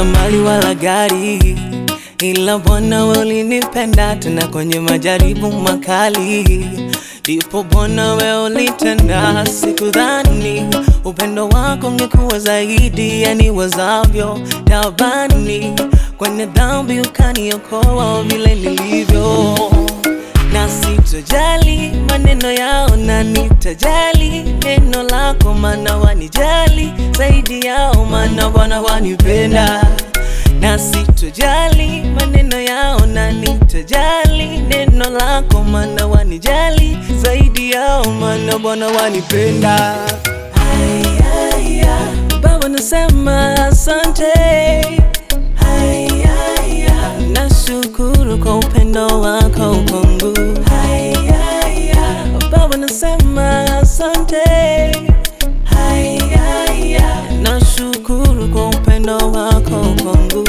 sina mali wala gari, ila Bwana wewe ulinipenda tena kwenye majaribu makali. Ndipo Bwana wewe ulitenda, sikudhani upendo wako ungekuwa zaidi ya niwazavyo tabani. Kwenye dhambi ukaniokoa vile nilivyo na sitojali maneno yao, na nitajali neno lako, maana wanijali zaidi yao, maana Bwana wanipenda. Na sitojali maneno yao, na nitajali neno lako, maana wanijali zaidi yao, maana Bwana wanipenda. Ay, ay, ay. Baba nasema asante Ay, ay, ay. Nashukuru kwa upendo wako kwangu. Ay, ay, ay. Baba nasema asante. Ay, ay, ay. Nashukuru kwa upendo wako kwangu.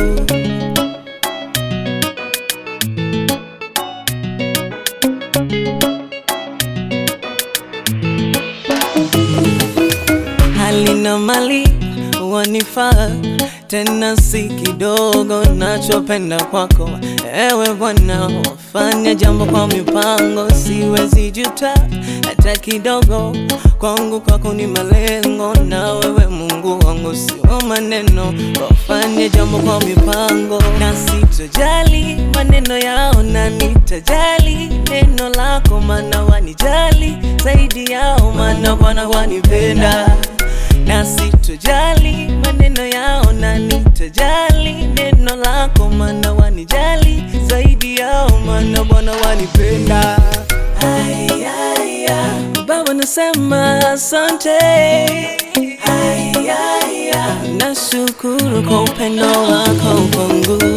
hali na mali wanifaa tena si kidogo, nachopenda kwako ewe Bwana, wafanya jambo kwa mipango, siwezi juta hata kidogo. Kwangu kwako ni malengo, na wewe Mungu wangu sio maneno, wafanye jambo kwa mipango, na sitojali maneno yao, na nitajali neno lako, maana wanijali zaidi yao, maana Bwana wanipenda na sitojali maneno yao, na nitajali neno lako, maana wanijali zaidi yao, maana Bwana wanipenda. Ay, ay, ay. Baba nasema asante. Ay, ay, ay. Nashukuru kwa upendo wako kwangu.